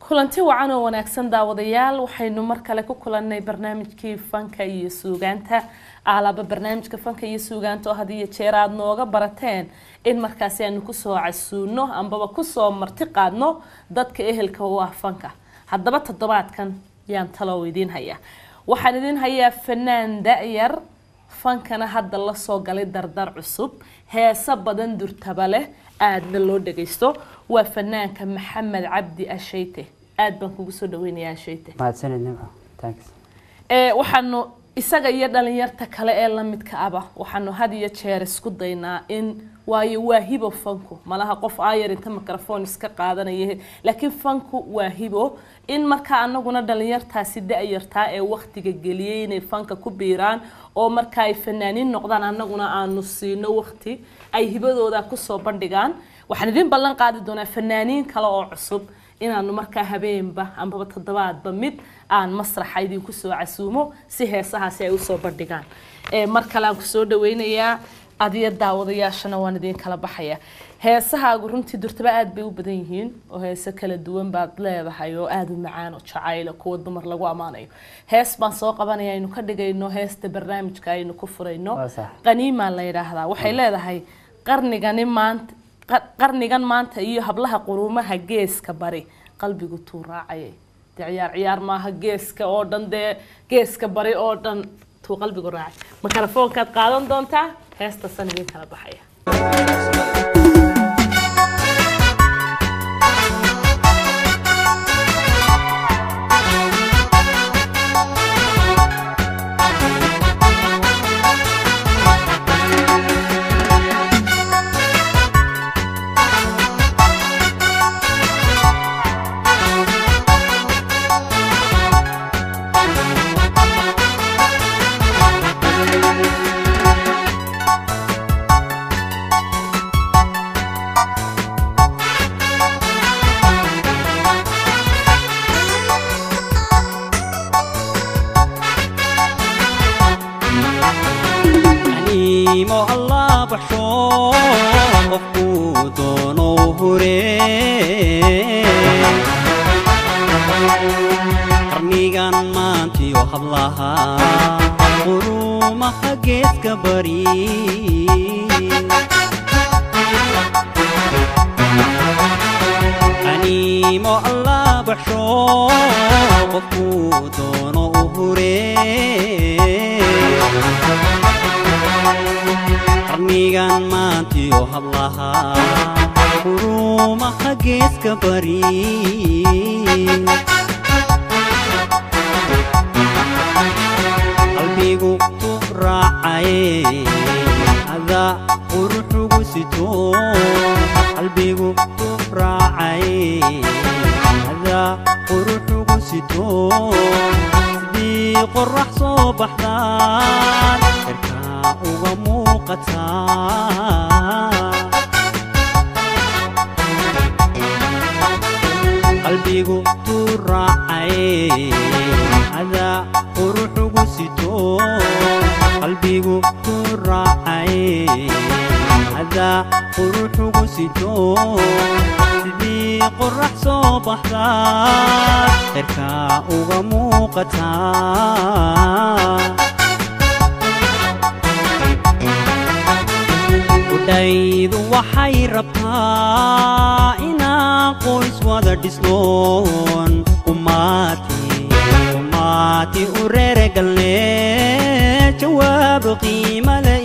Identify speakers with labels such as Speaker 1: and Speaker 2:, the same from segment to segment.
Speaker 1: kulanti wacan oo wanaagsan daawadayaal waxaynu mar kale ku kulannay barnaamijkii fanka iyo suugaanta aalaba barnaamijka fanka iyo suugaanta oo had iyo jeer aada nooga barateen in markaasi aanu kusoo casuuno ambaba kusoo marti qaadno dadka ehelka u ah fanka haddaba toddobaadkan yaan talow idiin hayaa waxaan idiin hayaa fanaan da-yar fankana hadda lasoo galay dardar cusub heeso badan durtaba leh aadna loo dhagaysto waa fanaanka maxamed cabdi ashayte aad baan kugu soo dhaweynayaa ashayte
Speaker 2: mahadsanid nimco thanks
Speaker 1: ee waxaanu isaga iyo dhalinyarta kale ee lamidka aba waxaanu had iyo jeer isku daynaa in waayo waa hibo fanku malaha qof aayar inta microphone iska qaadanaya laakiin fanku waa hibo in markaa anaguna dhalinyartaasi da-yartaa ee waktiga geliyay inay fanka ku biiraan oo marka ay fanaaniin noqdaan anaguna aanu siino wakti ay hibadooda kusoo bandhigaan waxaan idin ballan qaadi doonaa fanaaniin kale oo cusub inaanu markaa habeenba ambaba toddobaadba mid aan masraxa idinku soo casuumo si heesahaasi ay usoo bandhigaan mar kale aan kusoo dhaweynayaa adiyo daawadayaashana waan idin kala baxaya heesahaagu runtii durtaba aada bay u badan yihiin oo heese kala duwan baad leedahay oo aada u macaan oo jacayla kuwa dumar lagu ammaanayo hees baan soo qabanaya aynu ka dhigayno heesta barnaamijka aynu ku furayno
Speaker 2: Waa sax.
Speaker 1: qaniimaa la yidhaahdaa waxay leedahay qarnigani maanta qa- qarnigan maanta iyo hablaha quruumaha geeska bari qalbigu tuu raacayay dee ciyaar ciyaar maaha geeska oo dhan dee geeska bari oo dhan tuu qalbigu raacay makarafoonkaad qaadan doontaa heestasan idin kala baxaya
Speaker 3: animo allah baxsho qofkuu doonou hure qarnigan maantiyo hablaha qurumaha geeska bari animo allah baxsho qofkuu doono u hure qarnigan maantiyo hablaha qurumaha geeska bari qalbigu ku raacaye ada quruxugu sito qalbigu ku raacaye ada quruxugu sito sidii qorax soo baxdaan cirkaa uga muuqataa qalbigu tuu raacaye ada quruxugu sito qalbigu tuu raacaye ada quruxugu sito sidii qorax soo baxda cirkaa uga muuqataa udhaydu waxay rabtaa inaan qoys wada dhisnoon umaati umaati u reeregalne jawaab qiima la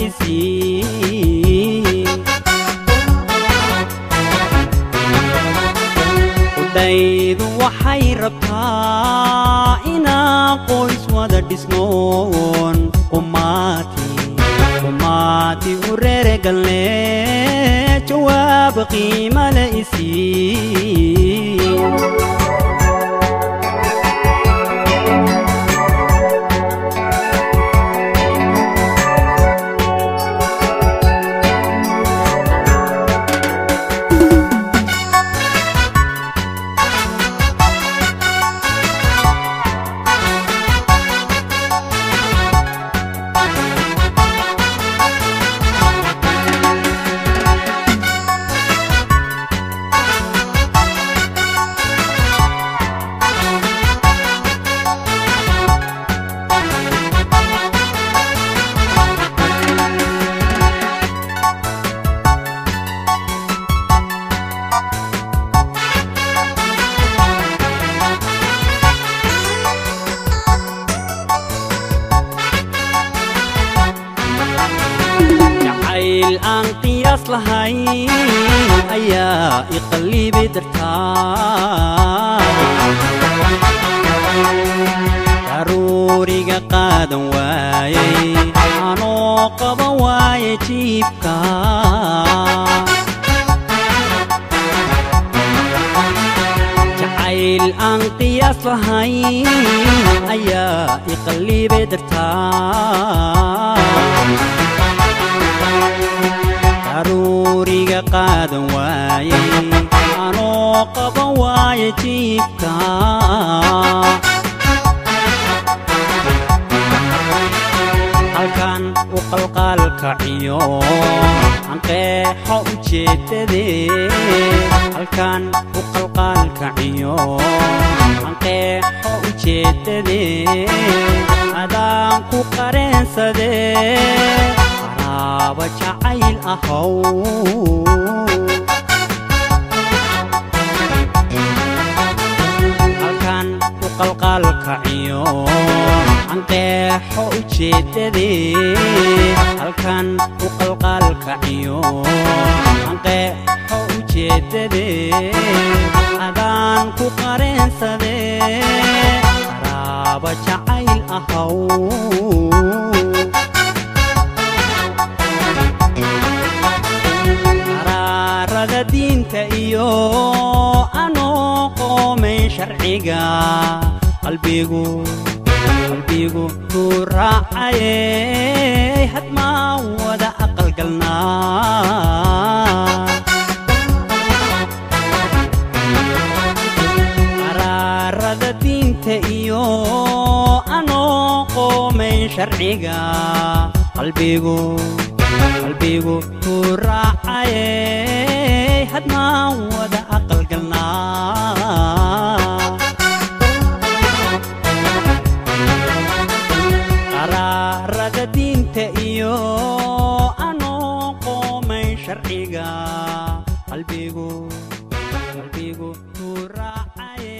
Speaker 3: isii udhaydu waxay rabtaa inaan qoys wada dhisnoon umaati umaati u reeregalne jawaab qiima la isii aan qiyaas lahayn ayaa iqallibi dartaa daruuriga qaadan waayey anoo qaban waaye jiibka jacayl aan qiyaas lahayn ayaa iqallibi dartaa daruuriga qaadan waayey anoo qaban waaye jiibka halkan u qalqaalkaciyo aan qeexo ujeeddadee halkan u qalqaalkaciyo aan qeexo ujeeddadee adaan ku qareensadee qaraaba jacayl ahow halkan u qalqaalkaciyo aan qeexo ujeeddadee halkan u qalqaalkaciyo aan qeexo ujeeddadee adaan ku qareensadee qaraaba jacayl ahow qaraarada diinta iyo anoo qoomay sharciga qalbigu qalbigu kuu raacaye hadmaa wada aqalgalnaa qaraarada diinta iyo anoo qoomay sharciga qalbigu qalbigu kuu raacaye hadmaa wada aqalgalnaa qaraarada diinta iyo anoo qoomay sharciga qalbigu qalbigu kuu raacaye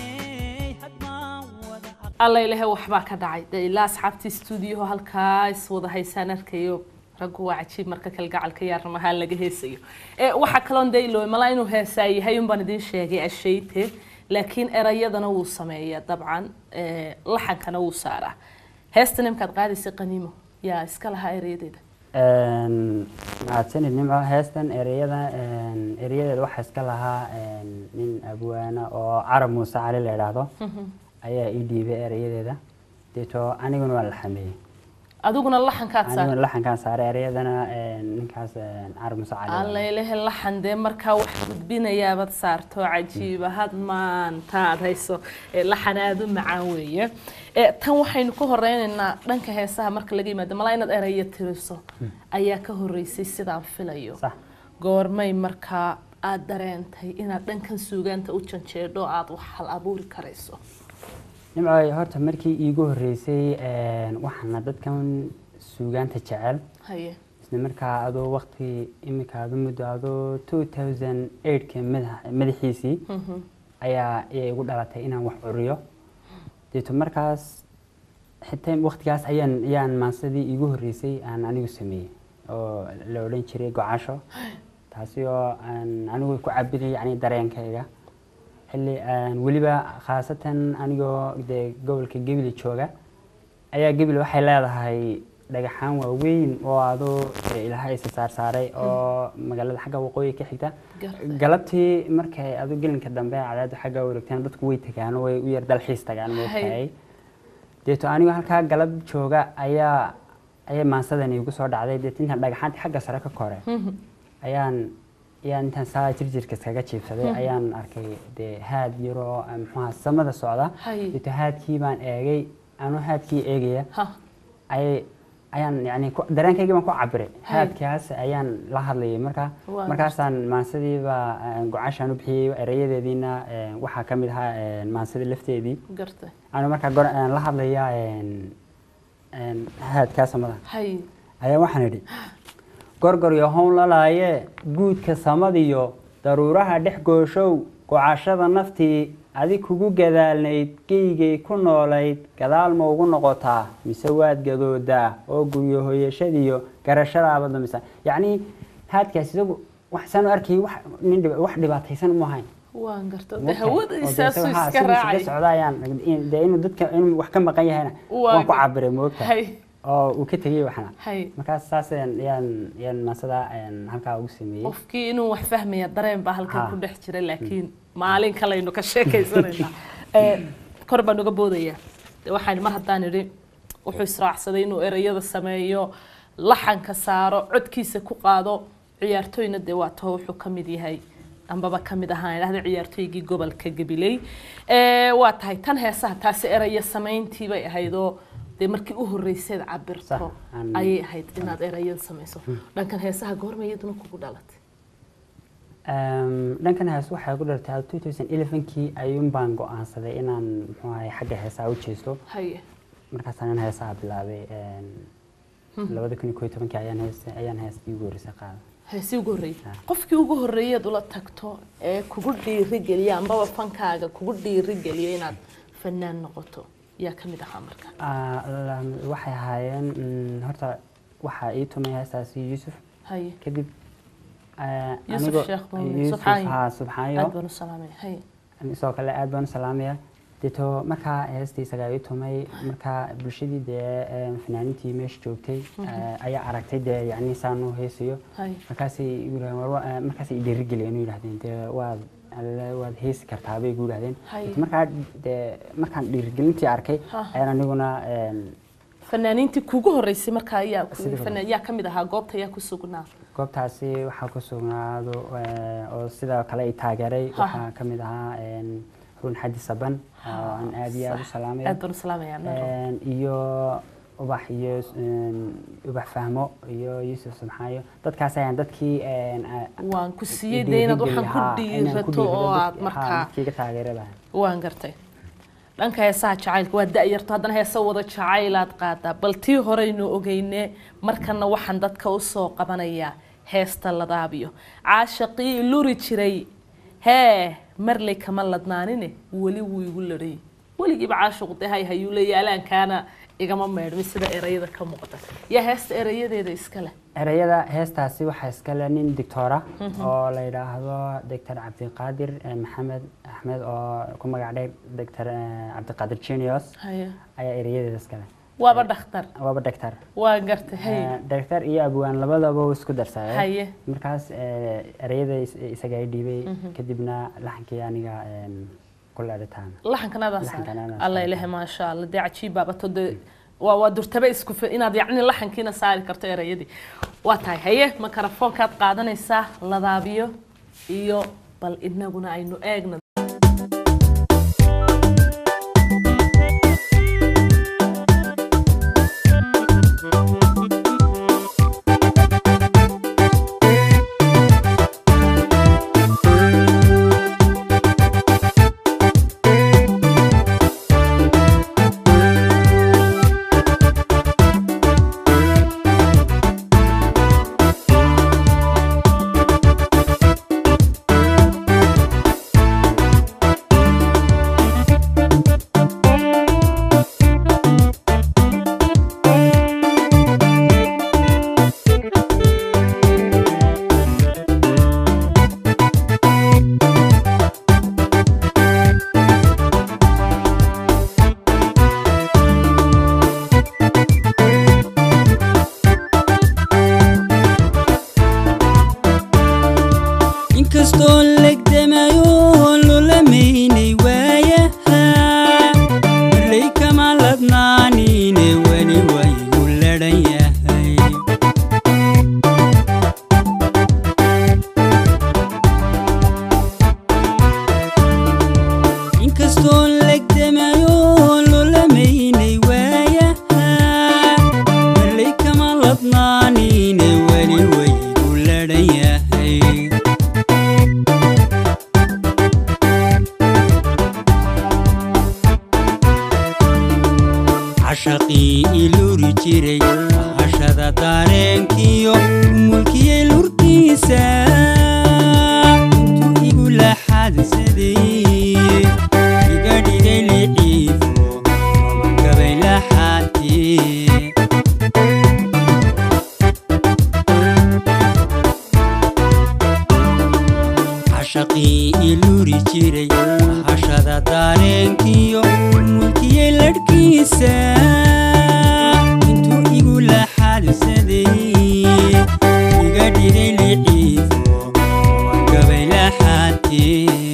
Speaker 3: hadmaa wada
Speaker 1: alla ilahe waxbaa ka dhacay dee ilaa asxaabtii stuudiyaho halkaa is wada haysaan arkayo raggu waa cajiib marka kalgacalka iyo arrimaha laga heesayo ee waxaa kaloon dee ilooy malaa inuu heesaa yahay unbaan idiin sheegay ashayte laakiin erayadana wuu sameeyaa dabcan ee, laxankana wuu saaraa heesta nimkaad qaadaysa qaniimo yaa iska lahaa erayadeeda
Speaker 2: mahadsanid nimco heestan ereyada ereyadeeda waxaa iska lahaa nin abwaana oo carab muuse cali la idhaahdo ayaa ii dhiibay ereyadeeda deeto aniguna waa la xameeyey
Speaker 1: adiguna laxankaad
Speaker 2: aniguna
Speaker 1: saar
Speaker 2: laxankaan saaray ereyadana ninkaas carab muuse cali
Speaker 1: alla ilahe laxan dee markaa wax gudbinayaabaad saarto cajiiba had maanta aad hayso ee laxan aada u macaan weeye ee tan waxaynu ka horeynaynaa dhanka heesaha marka laga yimaado malaa inaad eraya tiriso ayaa ka horeysay sidaan filayo
Speaker 2: sax
Speaker 1: goormay markaa aada dareentay inaad dhankan suugaanta u janjeedho aada wax hal abuuri karayso
Speaker 2: nimco horta markii iigu horeysay waxaana dadkan suugaanta jecel
Speaker 1: haye
Speaker 2: isla markaa adoo waqti imika adu muddo adoo two thousand eightka madaxiisii ayaa ayay igu dhalatay inaan wax curiyo deeto markaas xitaa waqtigaas ayaan ayaan maansadii iigu horeysay aan anigu sameeyey oo la odhan jiray gocasho taasi oo aan anigu ku cabiriyay yani dareenkayga xilli aan weliba khaasatan anigoo dee gobolka gebile jooga ayaa gebile waxay leedahay dhagaxaan waaweyn oo adoo dee ilaahay isa saarsaaray oo magaalada xagga waqooyi ka xigta
Speaker 1: Gartay.
Speaker 2: galabtii markay adu gelinka dambe cadaadu xagga wareegtaan dadku way tagaan way u yar dalxiis tagaan moogtahay deeto anigoo halkaa galab jooga ayaa ayaa maansadani igu soo dhacday deeto intaan dhagaxaantii xagga sare ka kore ayaan ayaan intaan saa jirjirka iskaga jiibsaday ayaan arkay dee haad yaroo ah, muxuaha samada socda
Speaker 1: Hay.
Speaker 2: deeto haadkii baan eegay anuu haadkii eegaya
Speaker 1: ha
Speaker 2: ayay ayaan yani ku- dareenkaygii baan ku cabiray
Speaker 1: Hay.
Speaker 2: haadkaas ayaan la hadlayay marka
Speaker 1: Waa
Speaker 2: markaasaan maansadii-baa gocashaan u bixiyey erayadeediina eh, waxaa ka mid ahaa eh, maansadii lafteedii
Speaker 1: gartay
Speaker 2: anu markaa gor- eh, la hadlaya en- en haadkaa samada
Speaker 1: haye
Speaker 2: ayaa waxaan idhi gorgor iyo hown lalaaye guudka samadiyo daruuraha dhex gooshow gocashada naftii adi kugu gadaalnayd geygay ku noolayd gadaal ma ugu noqotaa mise waad gadoodaa oo guryo hoyashadiyo garashadaaba damisa yacni haadkaas isagu waxsaan u arkayay wax nin dhib- wax dhibaataysan uma ahayn
Speaker 1: waan garta de
Speaker 2: Moogtahay? Oo dee
Speaker 1: hawadiisaasu
Speaker 2: isaga- haa,
Speaker 1: iska
Speaker 2: isagu iskaga
Speaker 1: raacay
Speaker 2: socda ayaan in- dee inuu dadka inuu wax ka maqan yahayna
Speaker 1: Waa
Speaker 2: waan ku
Speaker 1: gar-
Speaker 2: cabiray moogtahay
Speaker 1: hay
Speaker 2: oo uu ka tegey waxna
Speaker 1: hay
Speaker 2: markaas saas ayaan yaan yaan maasada halkaa ugu sameeyey
Speaker 1: qofkii inuu wax fahmaya dareen baa halkan
Speaker 2: Ha.
Speaker 1: ku dhex jira laakiin maalin kalaynu ka sheekaysanaynaa Eh, kor baan uga boodayaa De waxaan mar haddaan idhi wuxuu israacsaday inuu ereyada sameeyo laxanka saaro codkiisa ku qaado ciyaartooyna dee waa too wuxuu ka mid yahay ambaba ka mid ahaan idhahda ciyaartooygii gobolka gabiley Eh, waa tahay tan heesaha taasi ereyo samayntii bay ahaydoo dee markii u horreyseed cabirto
Speaker 2: Sax, aan-
Speaker 1: ayay ahayd inaad ereyada samayso dhankan heesaha goorma iyaduna kugu dhalatay
Speaker 2: Ehm, dhankan hees waxay ku dhartay 2011kii ayuun baan go-aansaday inaan muxuu ahay xagga heesaha u jeesto
Speaker 1: haye
Speaker 2: markaasaan in heesaha bilaabay een, labada kun iyo kow iyo tobankii ayaan hees ayaan heestii ugu horreysay qaaday
Speaker 1: heesii ugu horreeyey
Speaker 2: Ha.
Speaker 1: qofkii ugu horreeyaad ula tagto ee kugu dhiirigeliya ambaba fankaaga kugu dhiirigeliya inaad fanaan noqoto yaa ka mid ahaa marka
Speaker 2: Ah, la- waxay ahaayeen mm, horta waxaa ii tumay heestaasi yuusuf
Speaker 1: haye
Speaker 2: kadib ah,
Speaker 1: Yuusuf
Speaker 2: anigoo-
Speaker 1: Sheekh Muumin,
Speaker 2: Yuusuf,
Speaker 1: Subxaayo.
Speaker 2: haa,
Speaker 1: aad
Speaker 2: subxaayo
Speaker 1: baan u salaamay haye
Speaker 2: sidoo kale aad baan u salaamaya deeto markaa heestii isagaa ii tumay markaa bulshadii dee een, fanaaniintii meesha joogtay eh, ayaa aragtay dee yacni saan u heesayo
Speaker 1: haye
Speaker 2: markaasay igu yidhahdeen war wa- eh, markaasay i dhiirigeliyeen u yidhahdeen dee waad alle waad heesi kartaa bay igu yidhahdeen
Speaker 1: Hay.
Speaker 2: Deeto markaa dee markaan dhiirigelintii arkay
Speaker 1: Ha.
Speaker 2: ayaan aniguna een,
Speaker 1: fanaaniintii kugu horreysay markaa yaa ku-
Speaker 2: Sidii hore.
Speaker 1: fanaan- yaa ka mid ahaa goobta yaa ku sugnaa
Speaker 2: goobtaasi waxaa ku sugnaado eh, oo sidoo kale i taageeray
Speaker 1: Ha.
Speaker 2: waxaa ka mid ahaa een, run xadi saban oo aan aad iyo aad u
Speaker 1: Sax.
Speaker 2: salaamayo
Speaker 1: aad baan u salaamayaa Naro.
Speaker 2: Een, iyo ubax iyo een, ubax fahmo iyo yuusuf subxaayo dadkaas ayaan dadkii een, a-
Speaker 1: waan ku siiyey
Speaker 2: i
Speaker 1: dee inaad waxaan
Speaker 2: dhiirigeliya,
Speaker 1: ku
Speaker 2: haa, inaan ku
Speaker 1: dhiirato oo
Speaker 2: dhiirado
Speaker 1: aad
Speaker 2: dadki- haa,
Speaker 1: markaa
Speaker 2: dadkii iga taageerada
Speaker 1: waan gartay dhanka heesaha jacaylka waa da-yarto haddana heesa wada jacaylaad qaadaa bal tii horeynu ogeyne markana waxaan dadka usoo qabanayaa heesta ladaabiyo caashaqii luri jiray hee marley kama ladnaanine weli wuu igu ladhay weligiiba caashiqu dee hay hayuu leeya alaankaana igama meedhmin sida erayada ka muuqda yaa heesta erayadeeda iska leh
Speaker 2: ereyada heestaasi waxaa iskale nin dictora oo la yidhaahdo doctor cabdiqaadir eh, maxamed axmed oo ku magac dheer doctor eh, cabdiqaadir genius
Speaker 1: haye
Speaker 2: ayaa ereyadeeda iskale
Speaker 1: waaba dhakhtar
Speaker 2: waaba doctor
Speaker 1: waa gartay haye
Speaker 2: Eh, doctor iyo abwaan labadaba uu isku darsaday
Speaker 1: haye
Speaker 2: markaas eh, ereyada is- isagaa i dhiibay kadibna laxankii aniga em, ku leedhitaan
Speaker 1: laxankanadaa
Speaker 2: Laxankan
Speaker 1: saar
Speaker 2: anaa
Speaker 1: alla
Speaker 2: saaray.
Speaker 1: ilahe maasha alla dee cajiib baabato dee waa waa durtabe isku fi- inaad yacni laxankiina saari karto erayadii waa tahay haye makarafoonkaad qaadanaysaa ladaabiyo iyo bal inaguna aynu eegna
Speaker 3: inkastoo legdamayo lolamaynay waayaha marley kama ladnaanine weli waygu ladhan yahay inkastoo legdamayo lolamaynay waayaha marley kama ladnaanine weli waygu ladhan yahay cashaqii iluri jiray hashada dareenkiyo mulkiyey lurkiisa intuu igu laxadsaday dareenkiyo mulkiyey ladhkiisa intuu igu laxaadsaday iga dhigay liciiso waan gabay laxaadkee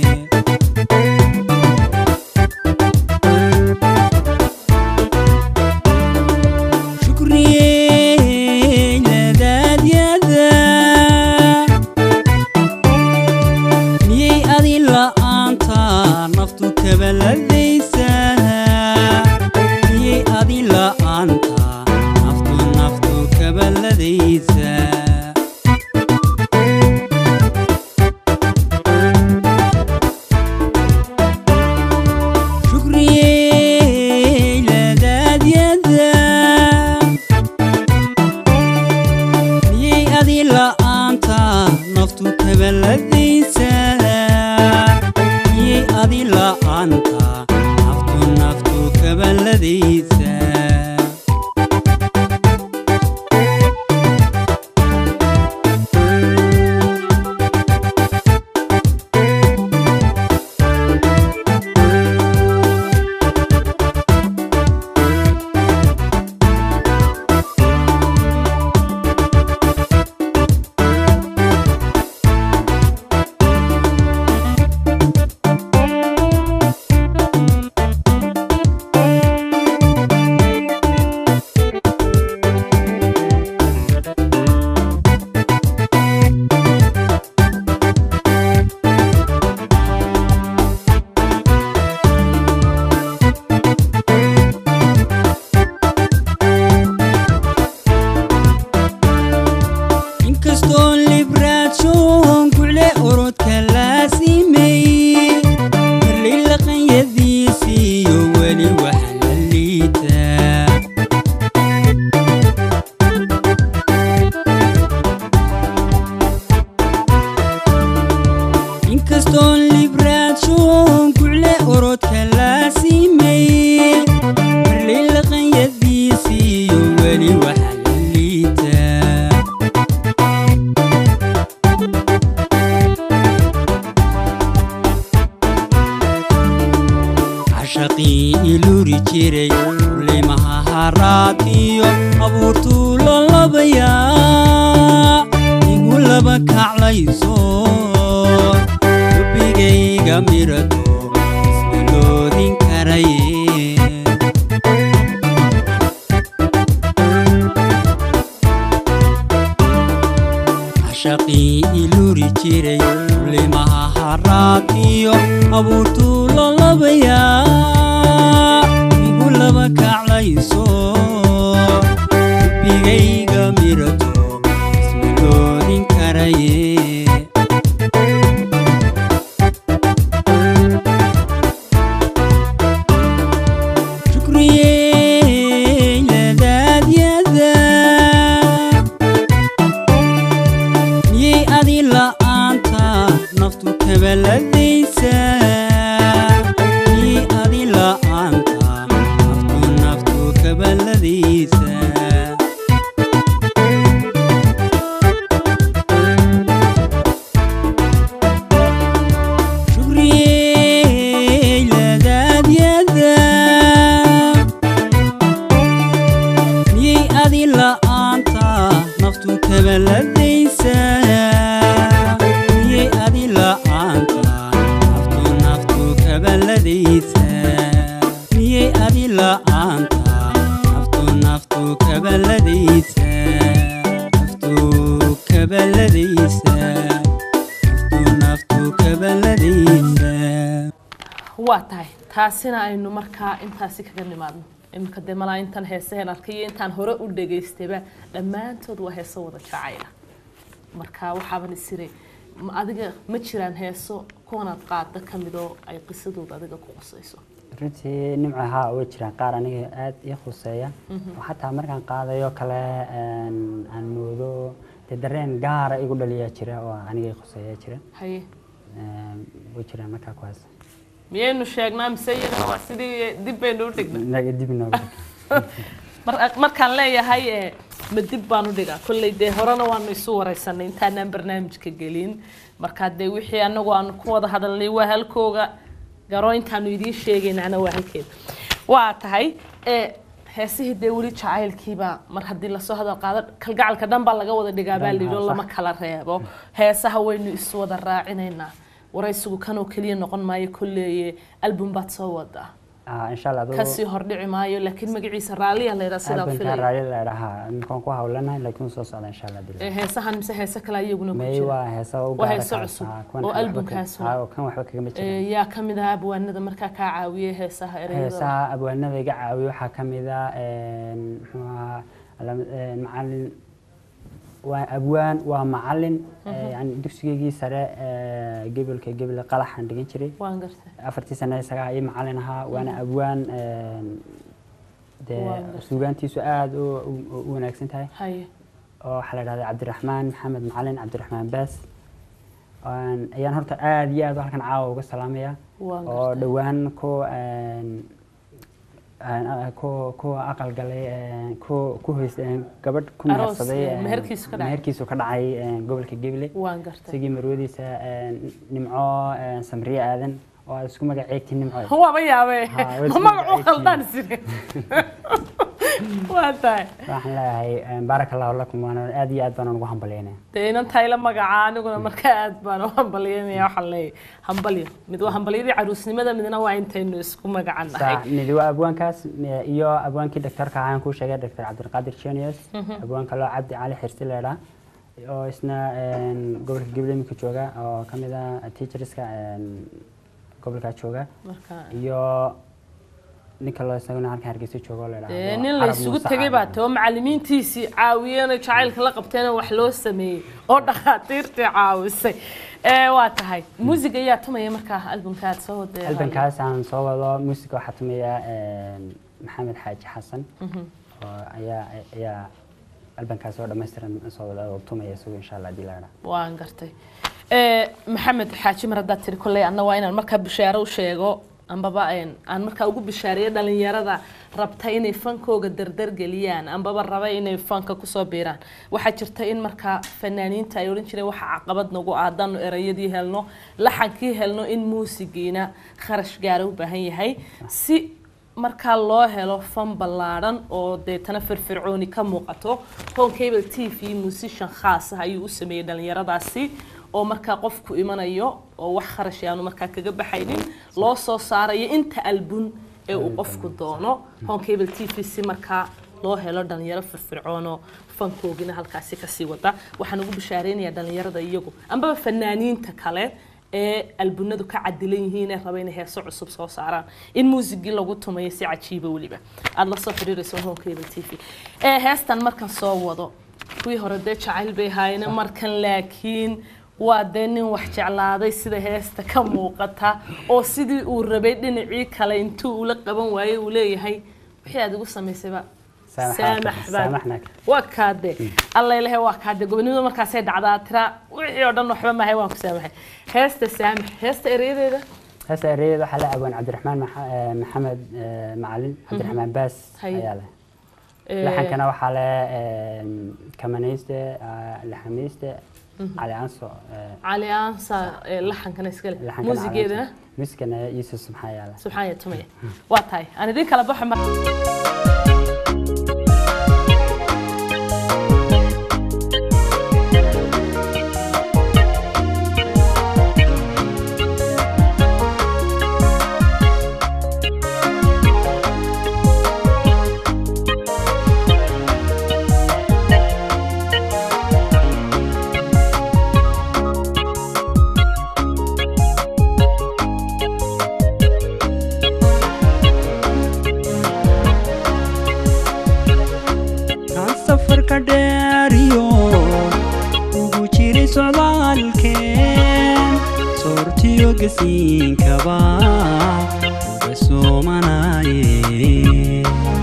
Speaker 3: shukriyey ladaadyada miyay adi la'aanta naftu kabaladaysa miyay adi la'aanta naftu naftu kabaladaysa shukriyey ladaadyada miyay adi la'aanta naftu kabaladaysa miyay adi la'aanta naftu naftu kabaladaysa inkastoon libraajoon kucle orodka laasimay marlay laqanyadiisiiyo weli waxa la liitaa inkastoon libraajoon kucle orodka laasimay marlay laqanyadiisiiyo weli waxa la liitaa cashaqii iluri jiray limaha haraad iyo abuurtuu lalabayaa igu laba kaclayso dubbigayga mirato ismaloodin karaye cashaqii iluri jiray limaha haraad iyo abuurtuu lalabayaa igu laba kaclayso dubbigayga mirato ismaloodin karaye shukriyey ladaadyada miyay adi la'aanta naftu kabaladaysa miyay adi la'aanta naftu naftu kabaladaysa shukriyey ladaadyada miyay adi la'aanta naftu kabaladaysa miyay adi la'aanta naftu naftu kabaladaysa miyay adi la'aanta naftu naftu kabaladaysa naftu kabaladaysa naftu naftu kabaladaysa
Speaker 1: waa tahay taasina aynu markaa intaasi kaga nimaadno iminka dee malaa intan heesaheen arkay iyo intaan hore u dhageystayba dhammaantood waa heeso wada jacayla marka waxaaban isiray ma adiga ma jiraan heeso kuwanaad qaada ka mid oo ay qisadooda adiga ku qusayso
Speaker 2: runtii nimca haa way jiraan qaar aniga aad ii khuseeya oo xataa markaan qaadayo kale een, aan moodo dee dareen gaara igu dhaliyaa jira oo aniga ii khuseeya jira
Speaker 1: haye
Speaker 2: Een, way jiraan markaa kuwaas
Speaker 1: miyaynu sheegnaa mise iyada waa sidii dib baynu u dhignay
Speaker 2: naga dib inooga
Speaker 1: Mar- markaan leeyahay eh, ma dib baan u dhigaa kolley dee horena waanu isu wareysanay intaanaan barnaamijka gelin markaa dee wixii anagu aanu ku wada hadalnay waa halkooga garo intaanu idiin sheegaynana waa halkeeda waa tahay ee heesihii dee weli jacaylkiiba mar haddii lasoo hadal qaado kalgacalka dhan baa laga wada dhigaa baa layidhi oo lama kala reebo heesaha waynu iswada raacinaynaa waraysigu kanoo keliya noqon maayo kolleeye album baad soo wadaa
Speaker 2: Ah, insha allah aduu
Speaker 1: kasii hordhici maayo laakiin magaciisa raaliya la yidhaa sidaa
Speaker 2: albanka
Speaker 1: filaya
Speaker 2: raali la dhahaa iminkaan ku hawlanahay laakiin soo socda insha allah dil
Speaker 1: Ee, heesahan mise heese kale iyaguna ku
Speaker 2: may
Speaker 1: jira
Speaker 2: waa heesa u
Speaker 1: Waa
Speaker 2: gaara
Speaker 1: heeso
Speaker 2: kaas,
Speaker 1: cusub
Speaker 2: ah, kuwan
Speaker 1: oo
Speaker 2: waxba ka-
Speaker 1: albumkaas
Speaker 2: ah, oo kan waxba kagama jiraan
Speaker 1: Ee, yaa ka mid ahaa abwaanada markaa kaa caawiyey heesaha ereyada
Speaker 2: heesaha abwaanada iga caawiyo waxaa ka mid ah een, muxuu ahaa alam- een, macalin waa abwaan waa macalin ee, yani dugsigeygii sare ee, gebolka gebel qalaxaan dhigan jiray
Speaker 1: waan gartay
Speaker 2: afartii sane isagaa ii macalin ahaa waana abwaan een, dee
Speaker 1: Waan gartay.
Speaker 2: suugaantiisu aada u u- u wanaagsan tahay
Speaker 1: haye
Speaker 2: oo waxaa la dhahdaa cabdiraxmaan maxamed macalin cabdiraxmaan baas Een, ayaan horta aada iyo aad halkan caawa uga salaamaya
Speaker 1: waan
Speaker 2: oo
Speaker 1: gartay
Speaker 2: dhowaan ku een, een, a- ku ku aqal galay een, ku ku hoys een, gabadh ku
Speaker 1: Aroos,
Speaker 2: mehersaday
Speaker 1: een,
Speaker 2: een,
Speaker 1: meherkiisu ka dhacay.
Speaker 2: meherkiisu ka dhacay een, gobolka Gabiley
Speaker 1: waan gartay
Speaker 2: isagii marwadiisa een, nimco een, samriye aadan oo aad isku magaceegtiin nimco
Speaker 1: waaba yaabee
Speaker 2: Ha, way
Speaker 1: ma
Speaker 2: isku
Speaker 1: magacu
Speaker 2: magaceeyeen.
Speaker 1: khaldaan sire waa tahay
Speaker 2: waxaan leeyahay een, baaraka allahu lakum waana aad iyo aad baan ugu hambalyeynaya
Speaker 1: dee inan tayla magaca aniguna markaa aad baan u hambalyanaya waxaan leeyahay hambalyo mid waa hambalyadii caruusnimada midna waa intaynu isku magacan nahay
Speaker 2: Sa- midi waa abwaankaas m- iyo abwaankii doctorka ahaan kuu sheegay doctor cabdilqaadir genius abwaanka loo cabdi cali xirsi leedhaa oo isna een, gobolka gabiley iminka jooga oo ka mid ah teacherska een, gobolkaa jooga
Speaker 1: marka
Speaker 2: iyo ninka loo isaguna halkan hargeysa jooga oo leedhaa
Speaker 1: dee nin la isugu tegay baa too macallimiintiisii caawiyeen oo jacaylka la qabteen oo wax loo sameeyey oo dhakhaatiirtii caawisay ee waa tahay muusig ayaa tumaya markaa albumka aad soo wadee
Speaker 2: albankaas aan soo wado musica waxaa tumaya een, maxamed xaaji xasan oo ayaa ayaa albankaas oo dhammaystiran soo wada oo tumaya isagu insha allah hadii la idhaa
Speaker 1: waan gartay ee maxamed xaaji mar haddaad tiri kolley anna waa inaan markaa bishaaro u sheego ambaba een, aan markaa ugu bishaareeyo dhalinyarada rabta inay fankooga dardar geliyaan ambaba raba inay fanka kusoo biiraan waxaa jirta in markaa fanaaniinta ay odhan jireen waxa caqabad nagu aadaanu erayadii helno laxankii helno in muusigiina kharash gaara u baahan yahay si markaa loo helo fan ballaadhan oo deetana firfircooni ka muuqato home cable t v musician khaas ah ayuu u sameeyey dhalinyaradaasi oo markaa qofku imanayo oo wax kharash aanu markaa kaga baxaynin loo soo saarayo inta albun ee uu qofku doono home cable t v si markaa loo helo dhalinyaro firfircoonoo fankoogina halkaasi kasii wada waxaan ugu bishaareynaya dhalinyarada iyagu ambaba fanaaniinta kale ee albunadu ka cadilan yihiin ee raba inay heeso cusub soo saaraan in muusigii lagu tumayo si cajiiba weliba aada la soo xiriirayso home cable t v ee heestan markan soo wado kuwii hore dee jacayl bay ahaayeen markan laakiin waa dee nin wax jeclaaday sida heesta ka muuqata oo sidii uu rabay dhinacii kale intuu ula qaban waayey uu leeyahay wixii aad igu samaysayba
Speaker 2: Saamax-
Speaker 1: saamax baa
Speaker 2: saamaxna.
Speaker 1: waa kaade alla ilahay waa kaade gobonimada markaasay dhacdaa tira wixii oo dhan waxba mahay waan ku saamaxay heesta saamax heesta erayadeeda
Speaker 2: heesta ereyadeeda waxaa la abwaan cabdiraxmaan Maxa- eh, maxamed eh, macalin cabdiraxmaan baas
Speaker 1: Haye.
Speaker 2: ayaa leh
Speaker 1: Ee,
Speaker 2: laxankana waxaa le kamanayste ah, laxamayste cali anso eh,
Speaker 1: cali aansa ee laxankana iskale
Speaker 2: laxankana
Speaker 1: muusigeedana
Speaker 2: Cali Anso. muusigana yuusuf subxaa ayaa leh
Speaker 1: subxaan ya tumaya waa tahay aan idin kala baxo mar
Speaker 3: kaan safarka dheeriyo ugu jiray socdaalkeen soortiyo gasiinkaba uga soomanaye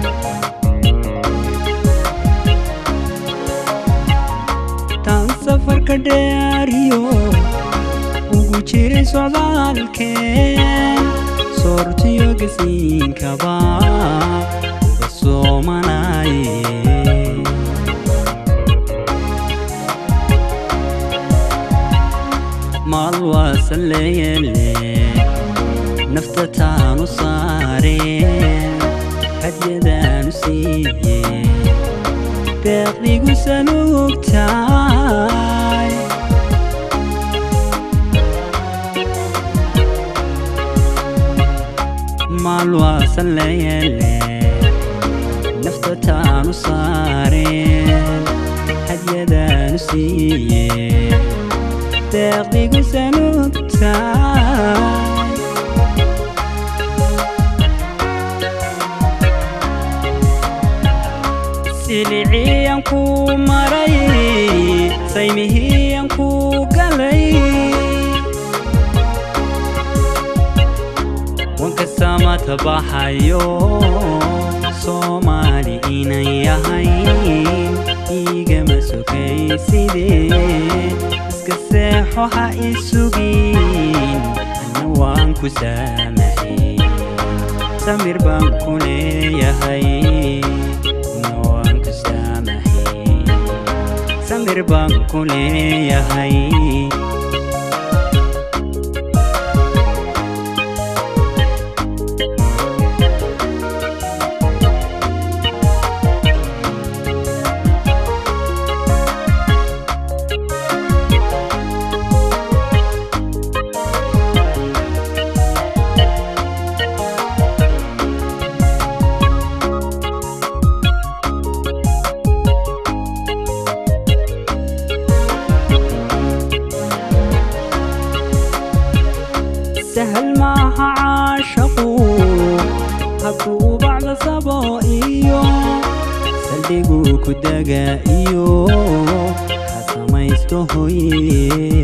Speaker 3: taan safarka dheeriyo ugu jiray socdaalkeen soortiyo gasiinkaba uga soomanaye maal waa salleeyele nafta nafta taanu saareen hadyadaanu siiyeen deeqdigu sanuugtaay maalwaasan leyeele nafta taanu saareen hadyadaanu siiyeen deeqdigu sanuugtaay siliciyan ku maray saymihiyan ku galay wanka samata baxayo soomaali inan yahayn igama sokaysidee iska seexo ha isugin ana waan ku saamaxay samir baan ku leeyahay ana waan ku saamaxay samir baan ku leeyahay sahal maaha caashaqu hadduu bacda sabo iyo saldhiguu ku daga iyo ha samaysto hoye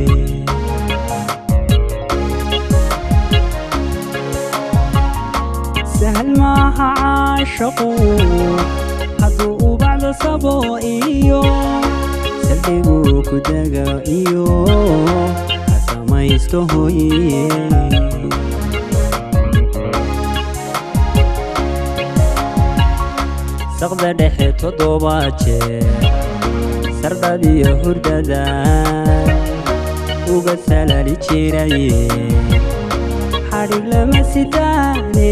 Speaker 3: sahal maaha caashaqu hadduu bacda sabo iyo saldhiguu ku daga iyo ha samaysto hoye saqda dhexe toddobaad jeer sardhadiyo hurdada uga salali jiraye xadhig lama sitaane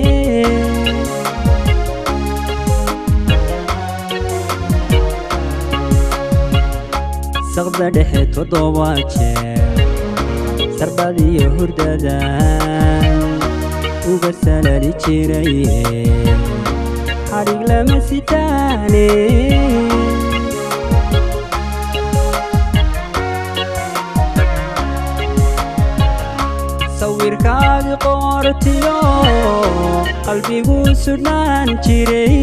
Speaker 3: saqda dhexe toddobaad jeer sardhadiyo hurdada uga salali jiraye xadhig lama sitaane sawirkaagi qoortiyo qalbigu sudhnaan jiray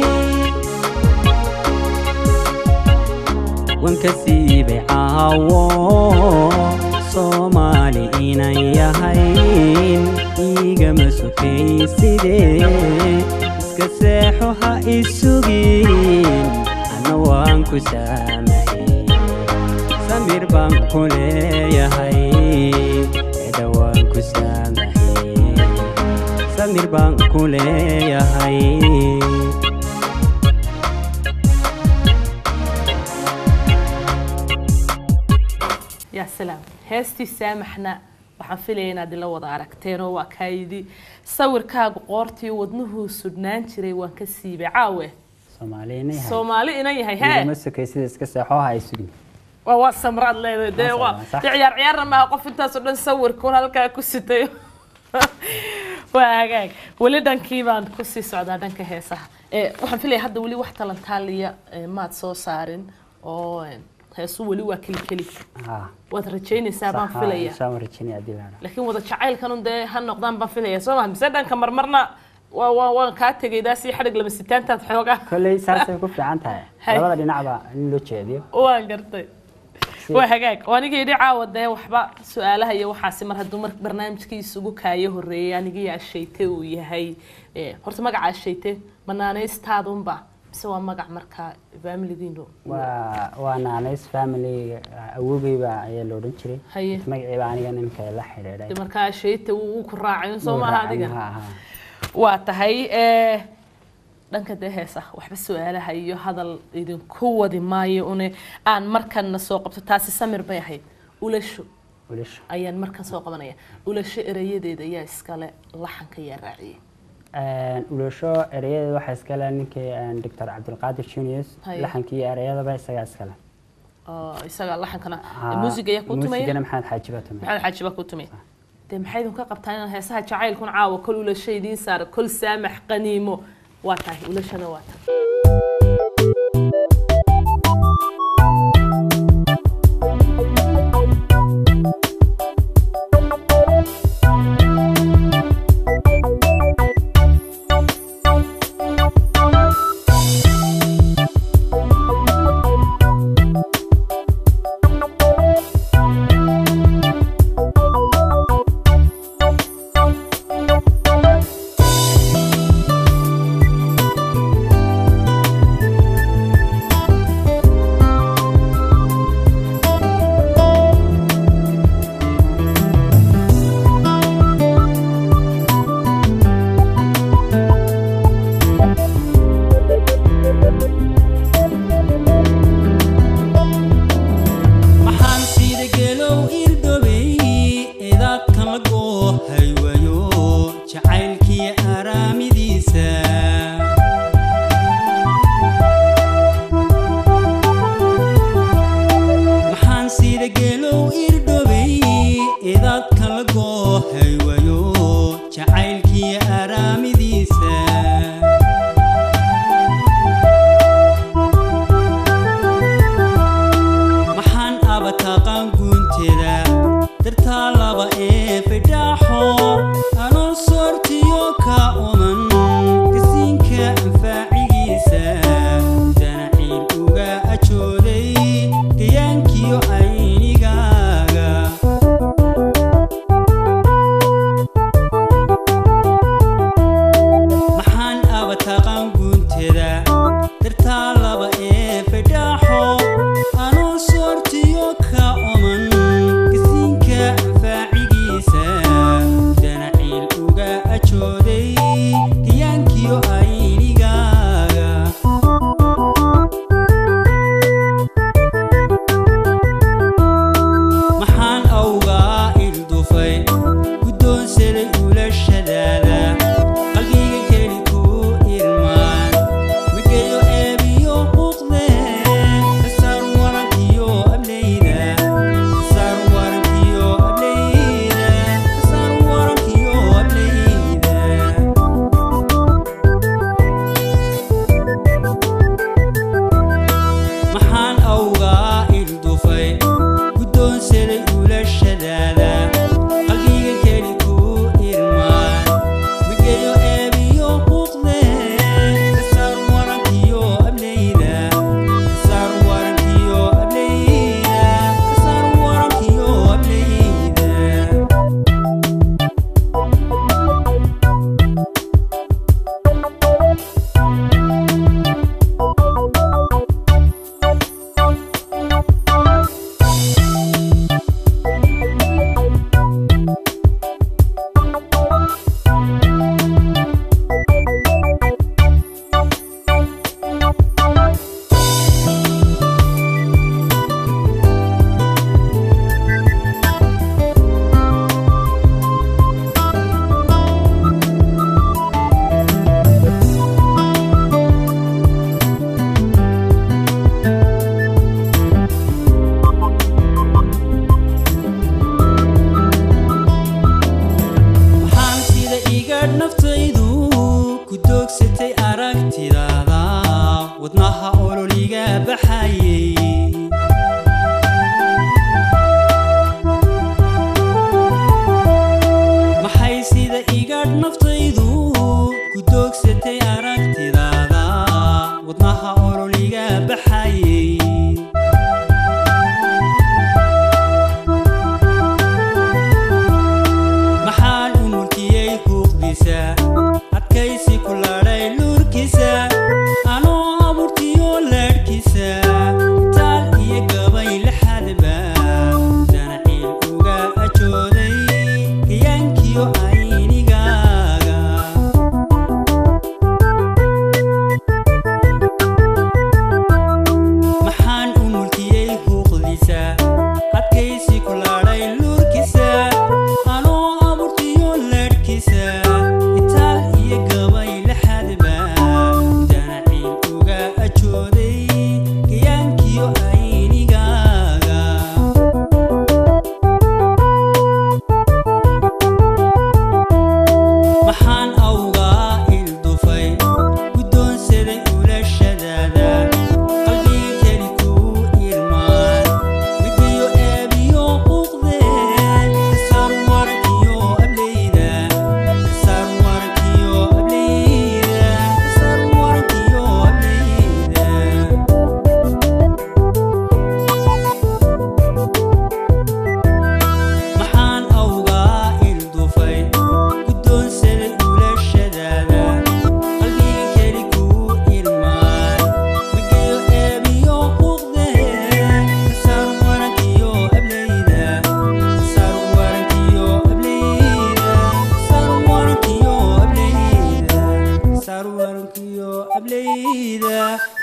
Speaker 3: wanka siibay caawo soomaali inan yahayn igama sokaysidee iska seexo ha isugin ana waan ku saamaxay samir baan ku leeyahay eda waan ku saamaxay samir baan ku leeyahay
Speaker 1: yaa salaam heestii saamaxna waxaan filaya inaad ila wada aragteen oo waa kaayidi sawirkaagu qoortii wadnuhuu sudhnaan jiray waan ka siibay caawe
Speaker 2: soomaaliyana yahay
Speaker 1: soomaali inan yahay
Speaker 2: igama
Speaker 1: hee
Speaker 2: sokay sida iska seexo ha isugin
Speaker 1: waa waa samraad leedahay dee
Speaker 2: Waa
Speaker 1: waa
Speaker 2: samraa, sax.
Speaker 1: dee ciyaar ciyaarna maaha qof intaasoo dhan sawirkuun halkaa ku sitay waa hagaag weli dhankii baan kusii socdaa dhanka heesaha Eh, waxaan filaya hadda weli wax talantaaliya eh, maad soo saarin oo eh, heesu weli waa keli keli
Speaker 2: ha
Speaker 1: waad rajaynaysaa baan
Speaker 2: sax, ha,
Speaker 1: filaya
Speaker 2: inshaan waan rajaynaya haddii la idhaahdo.
Speaker 1: laakiin wada jacaylkanun dee ha noqdaan baan filaya soo maha mise dhanka marmarna waa waa waan kaa tegaydaa si xadhig lama sitaantaad xoogaa
Speaker 2: kolley saasay ku fiican tahay
Speaker 1: Hay.
Speaker 2: labada dhinacba in loo jeediyo
Speaker 1: waan gartay waa hagaag oo aniga yidhi caawa dee waxba su-aalaha iyo waxaasi mar hadduu mar barnaamijkii isugu kaayo horeeyay anigii ashayte uu yahay Eh, horta magaca ashayte manaanaystaadunba mise waa magac markaa faamiligiinu
Speaker 2: waa waa naanays family awogeyba ayaa la odhan jiray
Speaker 1: haye
Speaker 2: magaciiba aniga ninka la xidhiidhay
Speaker 1: de markaa ashayte wuu uu ku raacay soo
Speaker 2: Wuu
Speaker 1: maaha
Speaker 2: raacay,
Speaker 1: adiga
Speaker 2: ha, ha.
Speaker 1: waa tahay eh, dhanka dee heesa waxba su-aalaha iyo hadal idinku wadi maayo une aan markanna soo qabto taasi samir bay ahayd ulasho
Speaker 2: ulasha
Speaker 1: ayaan markan soo qabanaya ulasho erayadeeda ayaa iskale laxanka yaa raaciyey
Speaker 2: ulasho erayadeeda waxaa iskale ninkii doctor cabdilqaadir junius
Speaker 1: Haye.
Speaker 2: laxankii iyo ereyadaba isagaa iskale
Speaker 1: oo isaga laxankana
Speaker 2: Haa,
Speaker 1: muusiga ayaa ku tumaya
Speaker 2: muusigana maxamed xaaji baa tumay
Speaker 1: maxamed xaaji baa ku tumay dee maxay idin ka qabtaa inaan heesaha jacaylkun caawa kol ulasho idiin saara kol saamax qaniimo waa tahay ulashada waa tahay
Speaker 4: Thank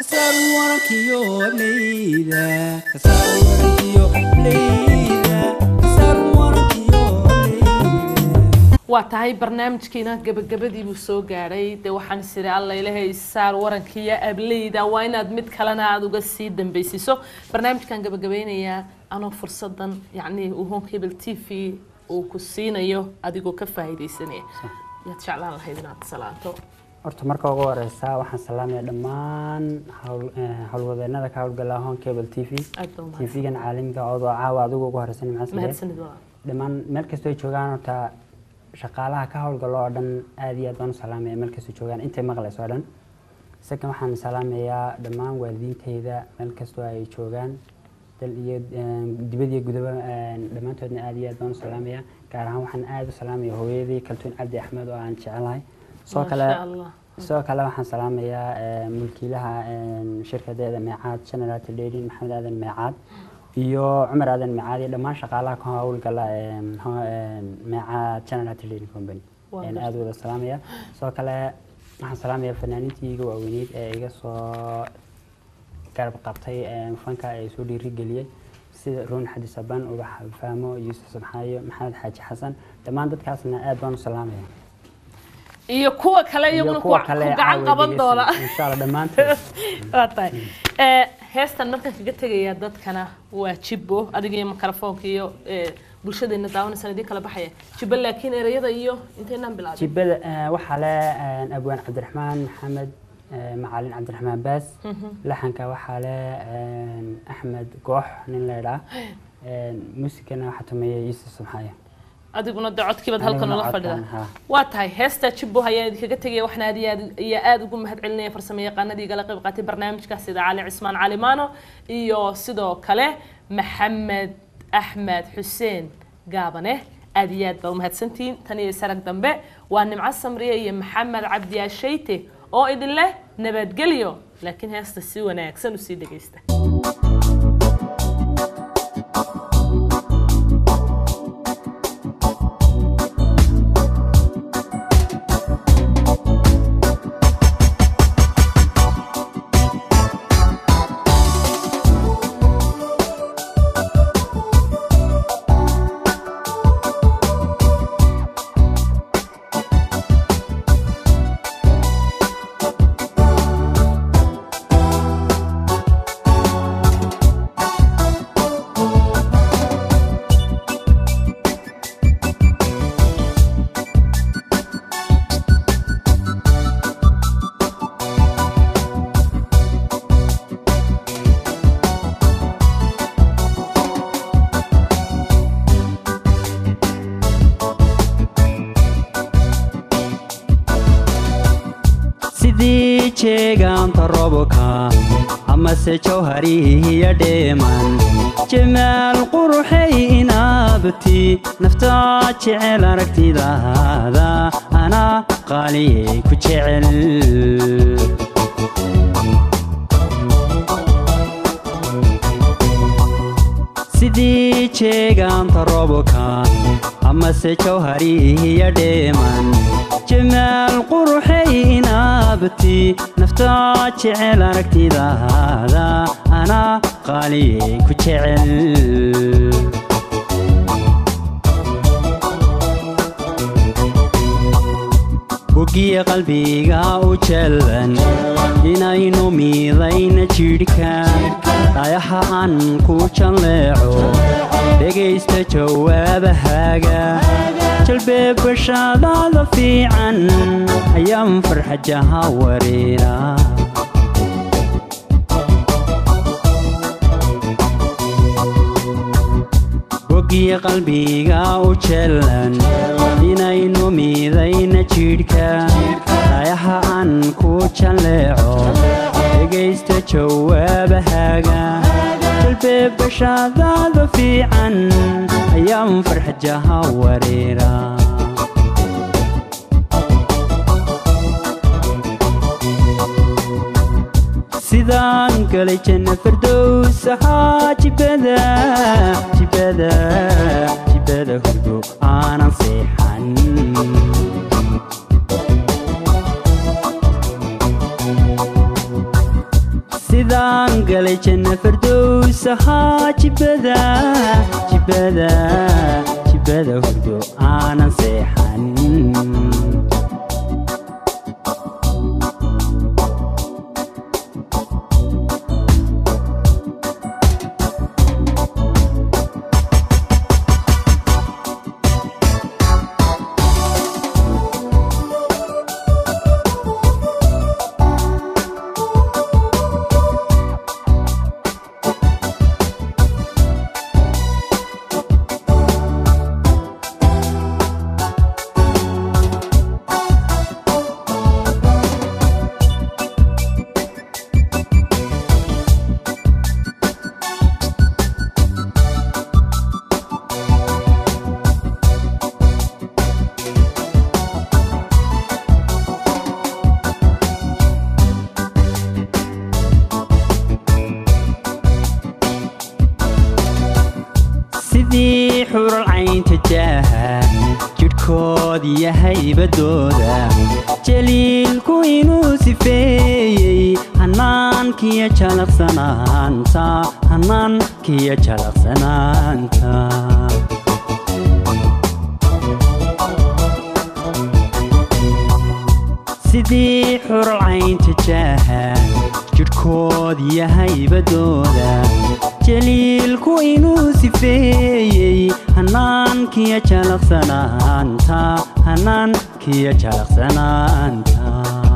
Speaker 3: kasaar warankiyo leyda kasaar warankiyo leyda kasaar warankiyo leyda
Speaker 1: waa tahay barnaamijkiina gabagabadii buu soo gaadhay dee waxaan isiri alla ilahay saar warankiiyo ableyda waa inaad mid kalena aada uga sii dambeysiiso barnaamijkan gabagabeynayaa anoo fursadan yacni uu home cable t v uu ku siinayo adigoo ka faa'iidaysanaya yaad jeclaan lahayd inaad salaanto
Speaker 2: horta marka ugu horeysa waxaan salaamaya dhammaan hawl- eh, howlwadeenada ka howlgala hon cable t v
Speaker 1: aad baa
Speaker 2: t
Speaker 1: umahadsan
Speaker 2: v-gan caalamiga oo caawa adigu ugu horeysan maxaa sameeyey
Speaker 1: mahadsanid waa
Speaker 2: dhammaan meel kastoo ay joogaan horta shaqaalaha ka howlgalo oo dhan aad iyo aad baan u salaamaya meel kastoo joogaan intay maqlayso oo dhan isaga waxaan salaamayaa dhammaan waalidiintayda meel kastoo ay joogaan dal iyo eh, dibad iyo gudaba eh, dhammaantoodna aad iyo aad baan u salaamaya gaar ahaan waxaan aad u salaamaya hooyadii kaltuun cabdi axmed oo aan jecelahay soo kale
Speaker 1: Masha Allah.
Speaker 2: sidoo kale waxaan salaamayaa eh, mulkiilaha eh, shirkadeeda meecaad general trading maxamed aadan meecaad iyo cumar aadan meecaad iyo dhammaan shaqaalaha ka howlgala eh, ho- eh, meecaad general trading company
Speaker 1: Waa
Speaker 2: Ayaan
Speaker 1: gartay.
Speaker 2: aad u wada salaamaya sidoo kale waxaan salaamayaa fanaaniintii iga waaweyneyd ee iga soo garab qabtay eh, fanka ee soo dhiirigeliyey sida ruun xadi saban ubax faamo yuusuf sabxaayo maxamed xaaji xasan dhammaan dadkaasna aad baan u salaamaya
Speaker 1: iyo kuwa kale iyaguna
Speaker 2: iyo
Speaker 1: ku
Speaker 2: kuwa
Speaker 1: ku
Speaker 2: kale
Speaker 1: gacan qaban doona
Speaker 2: insha allah dhammaantood
Speaker 1: waa tahay Eh, heestan markaan kaga tegaya dadkana waa jibbo adiga iyo mikrofoonka iyo eh, bulshadeena daawanaysan idin kala baxaya jibbo laakiin ereyada iyo inteynaan bilaabin
Speaker 2: jibada eh, waxaa le eh, abwaan cabdiraxmaan maxamed eh, macalin cabdiraxmaan baas laxanka waxaa le eh, axmed goox nin leedhaa muusikana waxaa tumeeya yuusuf subxaaye
Speaker 1: adiguna de codkiibaad halkan
Speaker 2: Aniguna
Speaker 1: ula
Speaker 2: codkan,
Speaker 1: fadhida
Speaker 2: ha.
Speaker 1: waa tahay heesta jibbo ayaan idinkaga tegaya waxna aad iyo aad iyo aad ugu mahad celinaya farsamo yaqaanadii igala qayb qaatay barnaamijka sida cali cismaan calimaano iyo sidoo kale maxamed axmed xuseen gaabane aad iyo aad baa umahadsantihiin tan iyo sarag dambe waa nimco samriye iyo maxamed cabdi ashayte oo idin leh nabadgelyo laakiin heesta si wanaagsan usii dhegaysta
Speaker 3: sidii jeegaanta robka amase jawharihiya dheeman jamaal quruxay inaabti naftaa jecel aragtidaada anaa qaaliyay ku jecel sidii jeegaanta robka amase jawharihiya dheeman jamaal quruxay inaabti naftaa jecel aragtidaada anaa qaaliyay ku jecel bogiya qalbiga u jallan inaynu miidayna jidhka dhayaha aan ku jalleeco dhegaysta jawaabahaaga jalbee bashaadaada fiican ayaan farxajaha wareera bogiya qalbiga u jallan inaynu miidayna jidhka dhayaha aan ku jalleeco dhegaysta jawaabahaaga jalbee bashaadaada fiican ayaan farxajaha wareera sidaan galay janna fardows ahaa jibada jibada jibada hurdo aanan seexan galay janna fardows ahaa jibada jibada jibada hurdo aanan seexan sidii xural caynta jaaha jidhkood iyo haybadooda jaliilku inuu sifeeyey hanaankiyo jalaqsanaanta hanaankiyo jalaqsanaanta sidii xural caynta jaaha jidhkood iyo haybadooda jaliilku inuu sifeeyey hanaankiyo jalaqsanaanta hanaankiyo jalaqsanaanta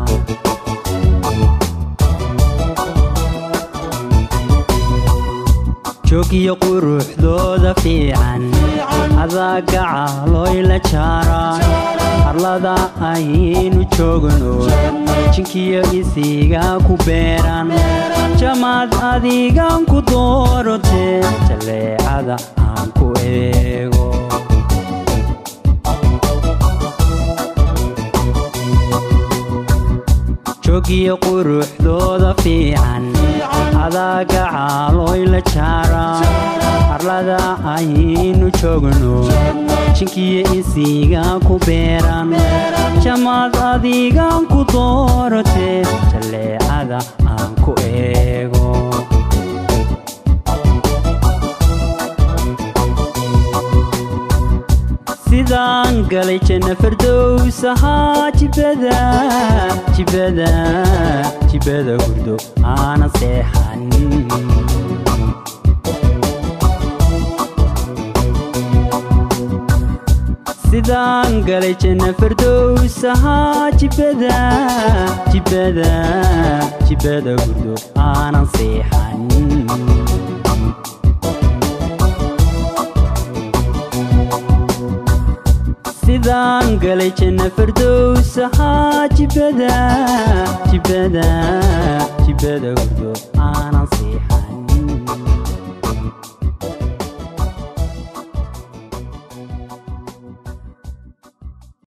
Speaker 3: joogiyo quruxdooda fiican adagaca looyla jaaraa harlada ayaynu joogno jinkiyo isiga ku beeran jamaad adigan ku doorote jaleecada aan ku eego joogiyo quruxdooda fiican adagaca looyla jaaraa harlada ayaynu joogno jinkiyo isiga ku beeran jamaad adigan ku doorote jaleecada aan ku eego sidaan galay janna fardows ahaa jibada jibada jibada hurdo aanan seexan sidaan galay janna fardows ahaa jibada jibada jibada hurdo aanan seexan sidaan galay janna fardows ahaa jibada jibada jibada hurdo aanan seexan